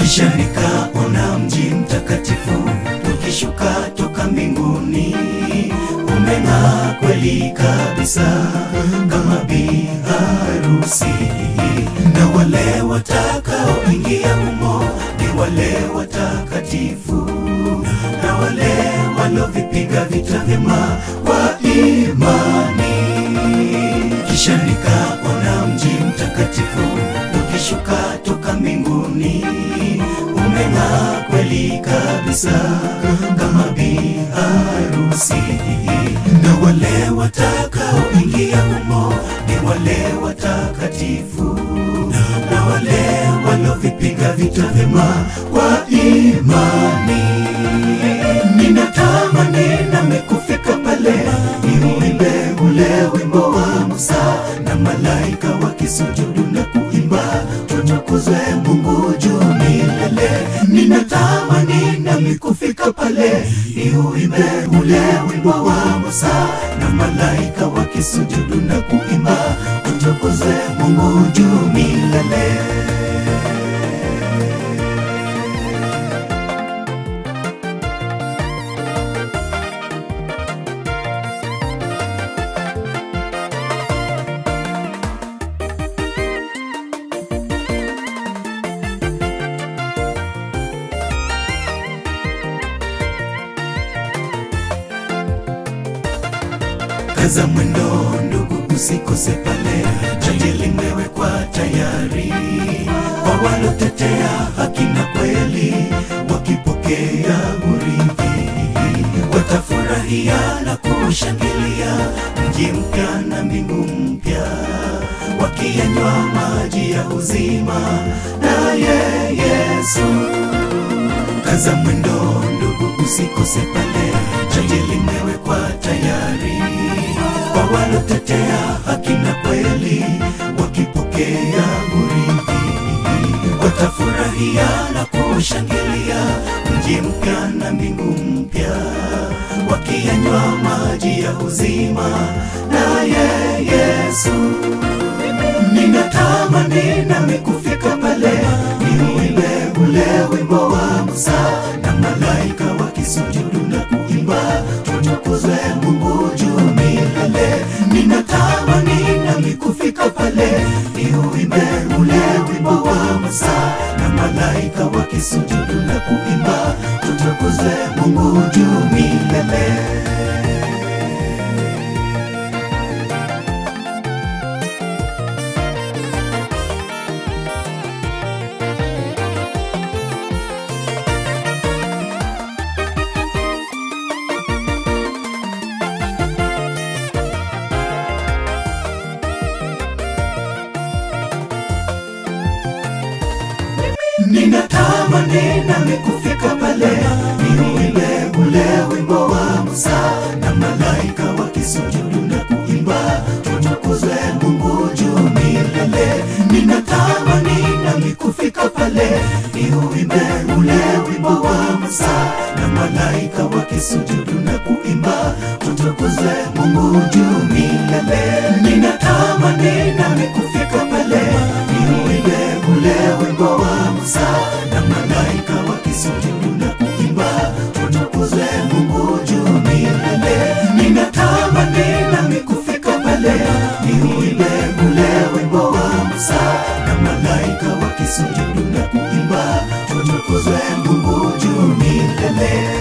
kisha nikaona mji mtakatifu ukishuka toka mbinguni, umeng'aa kweli kabisa kama bi harusi, na wale watakaoingia humo ni wale watakatifu, na wale walovipiga vita vyema kwa imani. Kisha nikaona mji mtakatifu ukishuka toka mbinguni, umeng'aa kweli kabisa kama bi harusi, na wale watakaoingia humo ni wale watakatifu, na wale walovipiga vita vyema kwa imani. Ninatamani nami kufika pale niuimbe ule wimbo wa Musa na malaika wakisujudu na kuimba, tutukuzwe Mungu juu milele. Ninatamani nami kufika pale niuimbe ule wimbo wa Musa na malaika wakisujudu na kuimba, tutukuzwe Mungu juu milele. Kaza mwendo ndugu, usikose pale, jaji limewekwa tayari kwa walotetea haki na kweli, wakipokea urithi, watafurahia na kushangilia mji mpya na mbingu mpya, wakiyanywa maji ya uzima naye Yesu. Kaza mwendo ndugu, usikose pale, jaji limewekwa tayari kwa walotetea haki na kweli, wakipokea urithi, watafurahia na kushangilia mji mpya na mbingu mpya, wakiyanywa maji ya uzima naye Yesu. Ninatamani nami kufika pale niuimbe ule wimbo wa Musa na malaika wakisujudu na kuimba, tutukuzwe Mungu juu milele. Ninatamani nami kufika pale niuimbe ule wimbo wa Musa na malaika wakisujudu na kuimba, tutukuzwe Mungu juu milele. Ninatamani nami kufika pale niuimbe ule wimbo wa Musa na malaika wakisujudu na kuimba, tutukuzwe Mungu juu milele. Ninatamani nami kufika pale niuimbe ule wimbo wa Musa na malaika wakisujudu na kuimba, tutukuzwe Mungu juu milele. Ninatamani nami kufika pale niuimbe ule wimbo wa Musa na malaika wakisujudu na kuimba, tutukuzwe Mungu juu milele. Ninatamani nami kufika pale niuimbe ule wimbo wa Musa na malaika wakisujudu na kuimba, tutukuzwe Mungu juu milele.